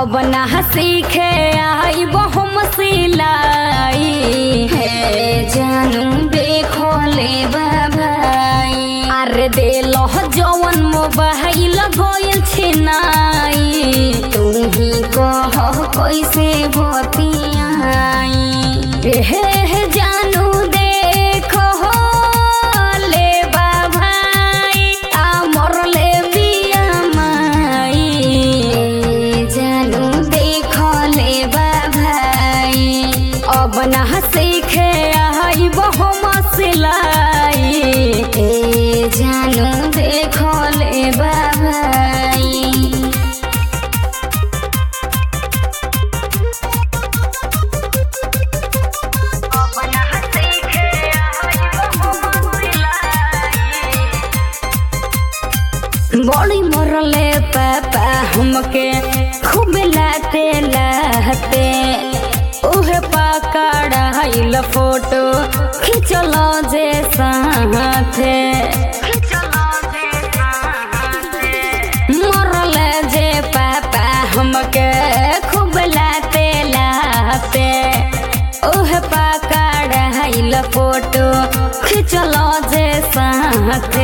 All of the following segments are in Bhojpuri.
अब ना सीखे आई बहुम सिलाई हे जानू देखो ले बाबाई अरे दे लो जवन मोबाइल गोयल छिनाई तू ही कह कैसे बतियाई हे हे जानू देखो ले बाबाई आ मरले बिया माई जानू देखो ले बाबाई अब ना सीखे आई बहु मसलाई ए जानू देखो ले बाबाई बड़ी मरले पापा हमके खूब लाते लाते उहे पकड़ाइल फोटो खिंचल जे साथे मरले जे पापा हमके खूब लाते लाते उहे पकड़ाइल फोटो खिंचल जे साथे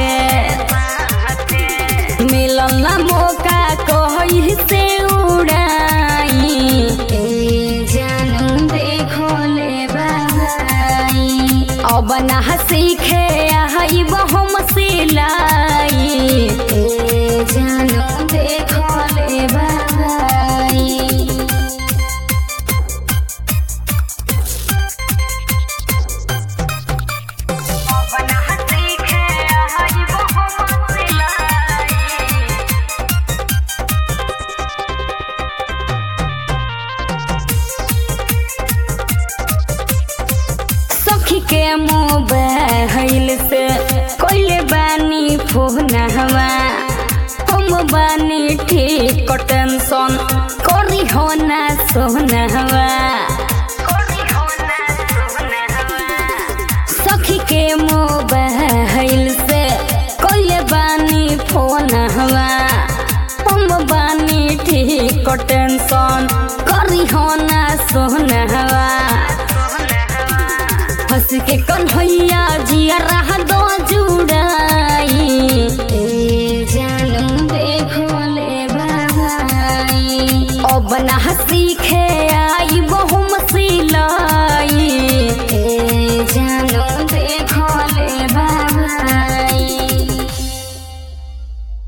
मिलल ना मौका कही से उड़ाई ए जानू देखो ले बाबाई अब ना सीखे आई बहुम सिलाई ए जानू देखो ले बाबाई सखी के मोबाइल से कोइले बानी फोन हवा हम बानी ठीक टेंशन करी हो ना सोना हवा सखी के मोबाइल से कोइले बानी फोन हवा हम बानी ठीक टेंशन करी हो ना सोना हवा हंस के कन्हैया जिया रहा दो जुड़ाई ए जानू देखो ले बाबाई अब ना सीखे आई बहु